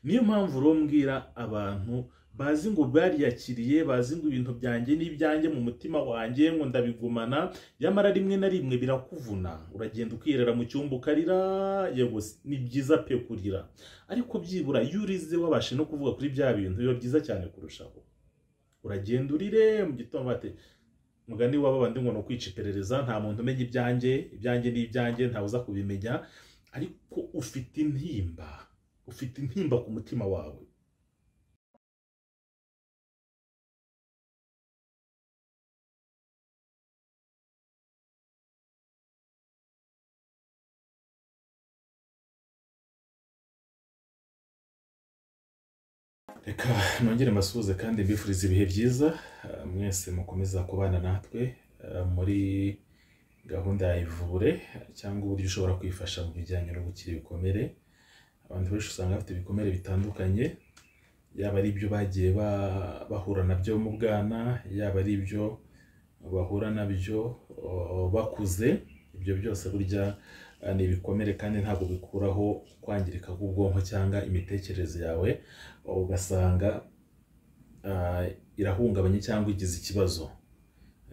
niyo mpamvu rero mbwira abantu bazi ngo bariyakiriye bazi ngo ibintu byanjye n'ibyanjye mu mutima wanjye ngo ndabigumana nyamara rimwe na rimwe birakuvuna uragenda ukirera mu cyumba ukarira yego ni byiza pe kurira ariko byibura iyo urize wabashe no kuvuga kuri bya bintu biba byiza cyane kurushaho uragenda urire mu gitondo bate mugani waba bandi ngo ni ukwica iperereza nta muntu umenya ibyanjye ibyanjye ni ibyanjye ntawe uza kubimenya ariko ufite intimba ufite intimba ku mutima wawe reka nongere mbasuhuze kandi mbifurize ibihe byiza eh, mwese mukomeza kubana natwe eh, muri gahunda ya ivure eh, cyangwa uburyo ushobora kwifasha mu bijyanye no gukira ibikomere abantu benshi usanga bafite ibikomere bitandukanye yaba ari ibyo bagiye ba- bahura nabyo mu bwana yaba ari ibyo bahura nabyo o, bakuze ibyo byose burya eh, ni ibikomere kandi ntabwo bikuraho kwangirika k'ubwonko cyangwa imitekerereze yawe ugasanga ah, irahungabanye cyangwa igize ikibazo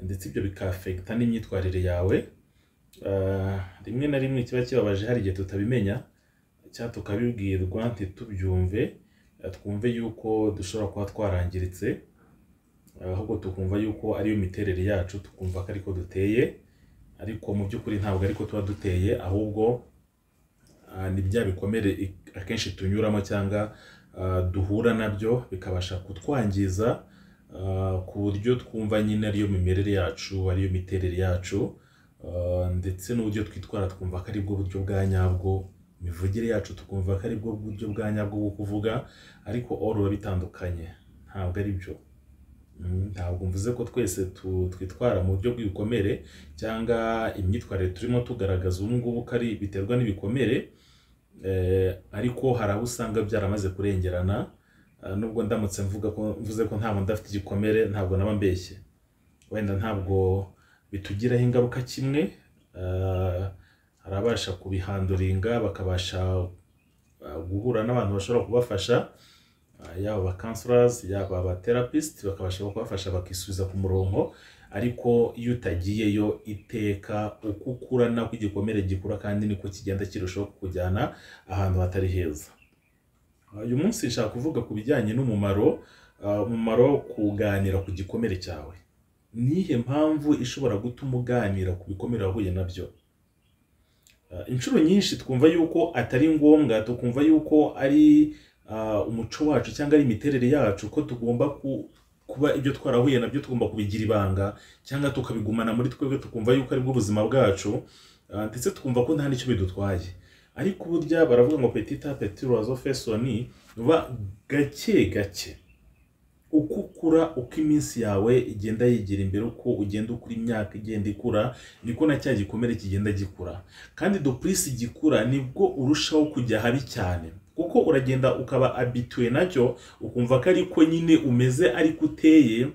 ndetse ibyo bikafekita n'imyitwarire yawe Ah, rimwe na rimwe kiba kibabaje hari igihe tutabimenya cyangwa tukabibwirwa ntitubyumve ah, twumve yuko dushobora kuba twarangiritse ah, ahubwo tukumva yuko ariyo miterere yacu tukumva ko ariko duteye ariko mu by'ukuri ntabwo ariko tuba duteye ahubwo ah, ni bya bikomere i- akenshi tunyuramo cyangwa ah, duhura nabyo bikabasha kutwangiza ah, ku buryo twumva nyine ariyo mimerere yacu ariyo miterere yacu ah, ndetse n'uburyo twitwara twumva ko aribwo buryo bwa nyabwo imivugire yacu tukumva ko aribwo buryo bwa nyabwo bwo kuvuga ariko all biba bitandukanye ntabwo ari byo Mm, ntabwo mvuze ko twese tu- twitwara mu buryo bw'ibikomere cyangwa imyitwarire turimo tugaragaza ubu ngubu ko ari biterwa n'ibikomere Eh, ariko hari aho usanga byaramaze kurengerana Ah, nubwo ndamutse mvuga ko mvuze ko ntabwo ndafite igikomere ntabwo naba mbeshye wenda ntabwo bitugiraho ingaruka kimwe Ah, hari abasha kubihanduringa bakabasha ah, guhura n'abantu bashobora kubafasha Ah, yaba aba counselors yaba aba therapist bakabasha kubafasha bakisubiza ku murongo ariko iyo utagiyeyo iteka uko ukura nako igikomere gikura kandi niko kigenda kirushaho kukujyana ahantu hatari heza Ah, uyu munsi nshaka kuvuga ku bijyanye n'umumaro ah, umumaro wo kuganira ku gikomere cyawe nihe mpamvu ishobora gutuma uganira ku bikomere wahuye nabyo Uh, inshuro nyinshi twumva yuko atari ngombwa tukumva yuko ari uh, umuco wacu cyangwa ari imiterere yacu ko tugomba ku, kuba ibyo twarahuye nabyo tugomba kubigira ibanga cyangwa tukabigumana muri twebwe tukumva yuko aribwo ubuzima bwacu uh, ndetse tukumva ko nta n'icyo bidutwaye ariko burya baravuga ngo petita petirazo fesoni uba gake gake uko ukura uko iminsi yawe igenda yigira imbere uko ugenda ukura imyaka igenda ikura niko na cya gikomere kigenda gikura kandi dupurisi gikura nibwo urushaho kujya habi cyane kuko uragenda ukaba abituwe nacyo ukumva ko ariko nyine umeze ariko uteye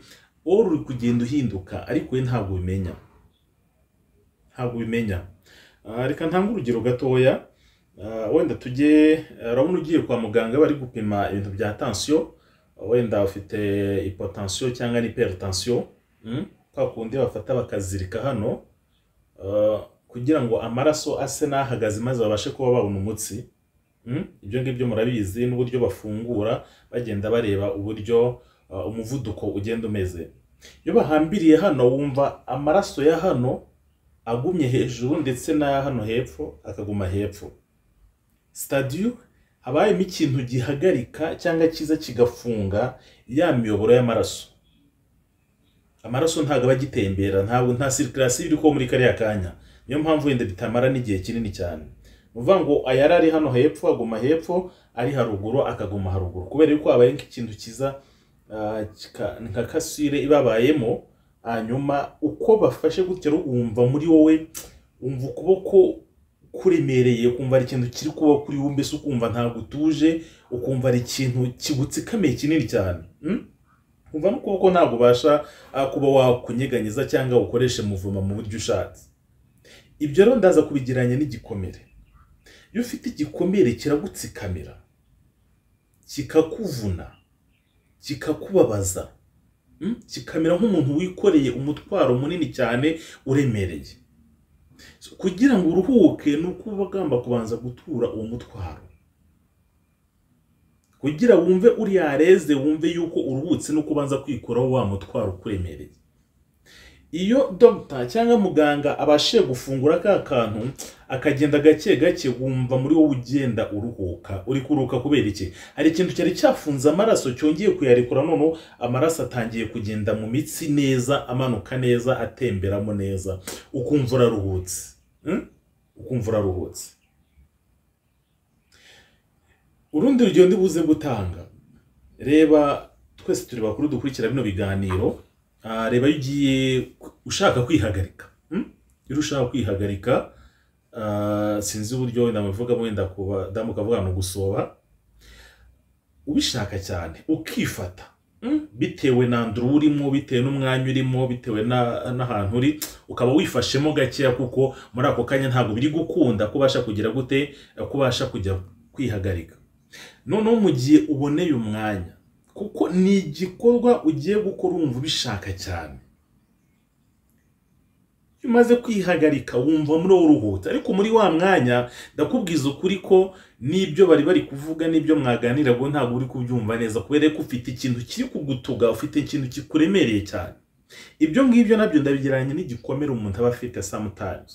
wowe uri kugenda uhinduka ariko we ntabwo ubimenya ntabwo ubimenya Ah, reka ntange urugero gatoya Ah, wenda tujye ah, urabona ugiye kwa muganga bari gupima ibintu bya tansiyo wenda ufite hipotansiyo cyangwa ni peritansiyo kwa kundi bafata bakazirika hano Uh, kugira ngo amaraso ase n'ahagaze maze babashe kuba babona umutsi Mm? ibyo ngibyo murabizi n'uburyo bafungura bagenda bareba uburyo uh, umuvuduko ugenda umeze iyo bahambiriye hano wumva amaraso ya hano agumye hejuru ndetse n'aya hano hepfo akaguma hepfo sitadiyo habayemo ikintu gihagarika cyangwa kiza kigafunga ya miyoboro y'amaraso amaraso ntabwo aba agitembera ntabwo nta sirikirasiyo iri kuba muri kariya kanya niyo mpamvu wenda bitamara n'igihe kinini cyane ni ukuvuga ngo ayari ari hano hepfo aguma hepfo ari haruguru akaguma haruguru kubera yuko habaye nk'ikintu kiza ah, kika- nka kasire ibabayemo hanyuma uko bafashe gutya wumva muri wowe wumva ukuboko kuremereye ukumva hari ikintu kiri kuba kuri wowe mbese ukumva ntabwo utuje ukumva hari ikintu kigutsikamiye kinini cyane Mm? kumva n'ukuboko ntabwo ubasha ah, kuba wakunyeganyiza cyangwa ukoreshe muvuma mu buryo ushatse ibyo rero ndaza kubigiranya n'igikomere iyo ufite igikomere kiragutsikamira kikakuvuna kikakubabaza mm? kikamera nk'umuntu wikoreye umutwaro munini cyane uremereye So, kugira ngo uruhuke ni uko uba ugomba kubanza gutura uwo mutwaro kugira wumve uri yareze wumve yuko uruhutse no kubanza kwikuraho wa mutwaro ukuremereye iyo dogita cyangwa muganga abashije gufungura ka kantu akagenda gake gake wumva muri wowe ugenda uruhuka uri kuruhuka kubera iki hari ikintu cyari cyafunze amaraso cyongeye kuyarekura noneho amaraso atangiye kugenda mu mitsi neza amanuka neza atemberamo neza ukumva uraruhutse Hmm? ukumva uraruhutse urundi rugero ndibuze gutanga reba twese turi bakuru dukurikira bino biganiro Ah, reba iyo ugiye ushaka kwihagarika Hmm? iyo ushaka kwihagarika ah, sinzi uburyo wenda muvugamo wenda kuba damu ukavuga ngo gusoba ubishaka cyane ukifata Hmm? bitewe na nduru urimo bitewe n'umwanya urimo bitewe na- n'ahantu uri ukaba wifashemo gakeya kuko muri ako kanya ntabwo biri gukunda kubasha kugira gute kubasha kujya kwihagarika noneho mu gihe uboneye umwanya kuko ni igikorwa ugiye gukora wumva ubishaka cyane iyo umaze kwihagarika wumva muri wowe uruhutse ariko muri wa mwanya ndakubwiza ukuri ko n'ibyo bari bari kuvuga n'ibyo mwaganira ngo ntabwo uri kubyumva neza kubera ko ufite ikintu kiri kugutuga ufite ikintu kikuremereye cyane ibyo ngibyo nabyo ndabigereranya n'igikomere umuntu aba afite sometimes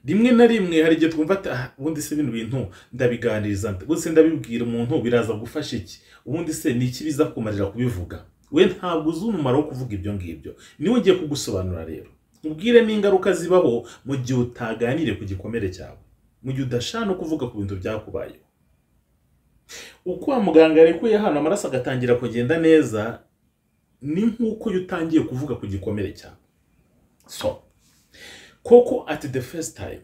rimwe na rimwe hari igihe twumva ati "Ah, ubundi se bino bintu ndabiganiriza nte ubundi se ndabibwira umuntu biraza gufasha iki ubundi se ni iki biza kumarira kubivuga we ntabwo uzi umumaro wo kuvuga ibyo ngibyo niwe ugiye kugusobanura rero ubwire n'ingaruka zibaho mu gihe utaganiriye ku gikomere cyawe mu gihe udashaka no kuvuga ku bintu byakubayeho uko wa muganga yarekuye hano amaraso agatangira kugenda neza ni nk'uko iyo utangiye kuvuga ku gikomere cyawe so koko at the first time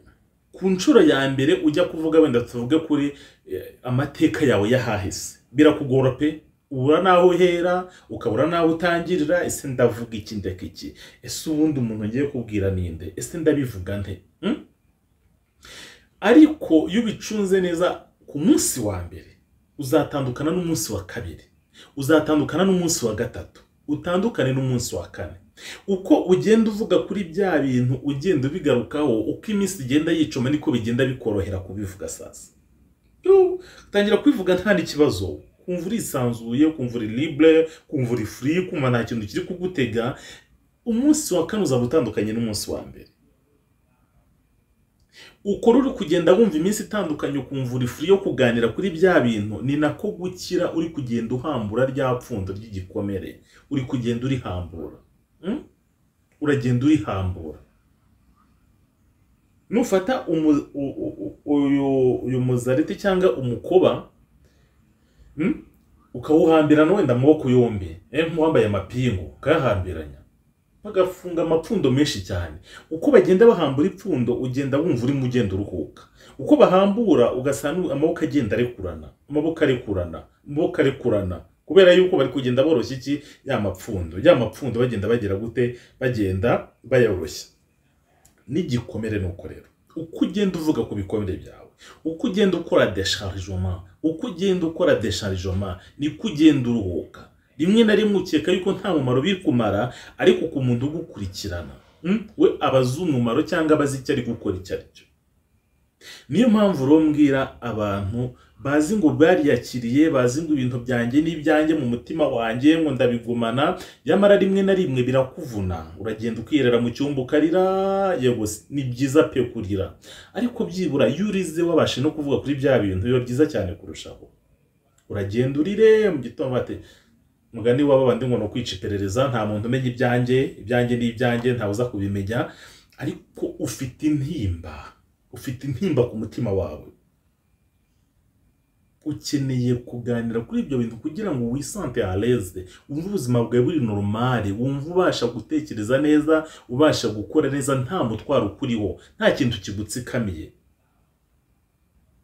ku nshuro ya mbere ujya kuvuga wenda tuvuge kuri eh, amateka yawe y'ahahise birakugora pe ubura n'aho uhera ukabura n'aho utangirira ese ndavuga iki ndeka iki ese ubundi umuntu ngiye kubwira ninde ese ndabivuga nte Hmm? ariko iyo ubicunze neza ku munsi wa mbere uzatandukana n'umunsi wa kabiri uzatandukana n'umunsi wa gatatu utandukane n'umunsi wa kane uko ugenda uvuga kuri bya bintu ugenda ubigarukaho uko iminsi igenda yicuma niko bigenda bikorohera kubivuga sasa Yo, utangira kubivuga nta n'ikibazo kumva urisanzuye kumva uri libre kumva uri free kumva nta kintu kiri kugutega umunsi wa kane uzaba utandukanye n'umunsi wa mbere ukora uri kugenda wumva iminsi itandukanye ukumva uri free yo kuganira kuri bya bintu ni nako gukira uri kugenda uhambura rya pfundo ry'igikomere uri kugenda urihambura Mm? uragenda urihambura nufata umu- u- u- u- uyu- uyu muzariti cyangwa umukoba mm? ukawuhambirana wenda amaboko yombi eh, nk'uwambaye amapingu ukayahambiranya bagafunga amapfundo menshi cyane uko bagenda bahambura ipfundo ugenda wumva urimo ugenda uruhuka uko bahambura ugasanga amaboko agenda arekurana amaboko arekurana amaboko arekurana kubera yuko bari kugenda boroshya iki ya mapfundo ya mapfundo bagenda bagira gute bagenda bayoroshya n'igikomere ni uko rero uko ugenda uvuga ku bikomere byawe uko ugenda ukora desharijoma uko ugenda ukora desharijoma niko ugenda uruhuka rimwe na rimwe ukeka yuko nta mumaro biri kumara ariko ku muntu ugukurikirana mm, we aba azi umumaro cyangwa abazi icyo ari gukora icyo ari cyo niyo mpamvu rero mbwira abantu bazi ngo bariyakiriye bazi ngo ibintu byanjye ni ibyanjye mu mutima wanjye ngo ndabigumana nyamara rimwe na rimwe birakuvuna uragenda ukirera mu cyumba ukarira yego si- ni byiza pe kurira ariko byibura iyo urize wabashe no kuvuga kuri bya bintu biba byiza cyane kurushaho uragenda urire mu gitondo bati mugani waba bandi ngo ni ukwica iperereza nta muntu umenya ibyanjye ibyanjye ni ibyanjye ntawe uza kubimenya ariko ufite intimba ufite intimba ku mutima wawe ukeneye kuganira kuri ibyo bintu kugira ngo wisante aleze wumve ubuzima bwawe buri normale wumve ubasha gutekereza neza ubasha gukora neza nta mutwaro ukuriho nta kintu kigutsikamiye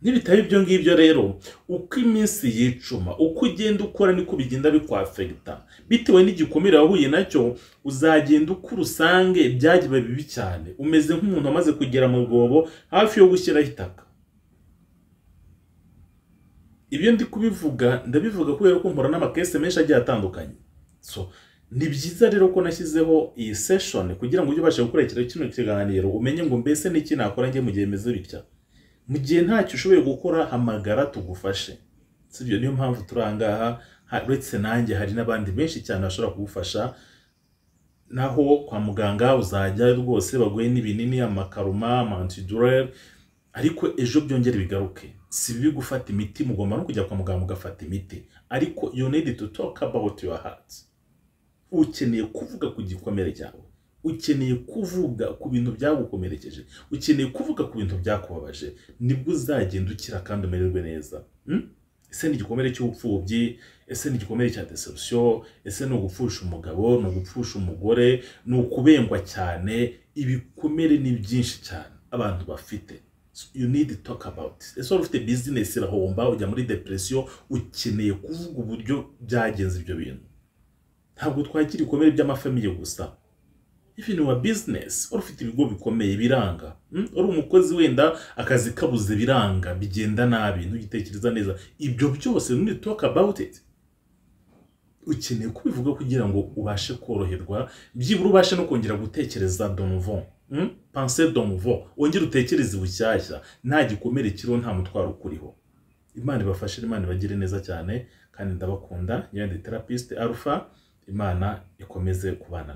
nibitaba ibyo ngibyo rero uko iminsi yicuma uko ugenda ukora niko bigenda bikwafegita bitewe n'igikomere wahuye nacyo uzagenda uko urusange byagiba bibi cyane umeze nk'umuntu wamaze kugera mu rwobo hafi yo gushyiraho itaka ibyo ndi kubivuga ndabivuga kubera ko mpura n'amakesi menshi agiye atandukanye so ni byiza rero ko nashyizeho iyi session kugira ngo ujye ubasha gukurikira kino kiganiro umenye ngo mbese ni iki nakora njye mu gihe meze bitya mu gihe ntacyo ushoboye gukora hamagara tugufashe sibyo niyo mpamvu turi aha ngaha ha- uretse nanjye hari n'abandi benshi cyane bashobora kugufasha naho kwa muganga uzajya rwose baguhe n'ibinini amakaruma amantidurere ariko ejo byongere bigaruke si bibi gufata imiti mugomba no kujya kwa muganga mugafata imiti ariko you need to talk about your heart ukeneye kuvuga ku gikomere cyawe ukeneye kuvuga ku bintu byagukomerekeje ukeneye kuvuga ku bintu byakubabaje nibwo uzagenda ukira kandi umererwe neza Hmm? ese ni igikomere cy'ubupfubyi ese ni igikomere cya deception ese ni ugupfusha umugabo ni ugupfusha umugore ni ukubengwa cyane ibikomere ni byinshi cyane abantu bafite So you need to talk about it. ese wari ufite business irahomba ujya muri depression ukeneye kuvuga uburyo byagenze ibyo bintu ntabwo twakira ibikomere by'amafamiye gusa even wa business wari ufite ibigo bikomeye biranga mm? uri umukozi wenda akazi kabuze biranga bigenda nabi ntugitekereza neza ibyo byose you need to talk about it ukeneye kubivuga kugira ngo ubashe koroherwa byibura ubashe no kongera gutekereza donvon mm? pense donvon wongere utekereze bushyashya nta gikomere kiriho nta mutwaro ukuriho imana ibafashe imana ibagire neza cyane kandi ndabakunda nyanditerapisite alpha imana ikomeze kubana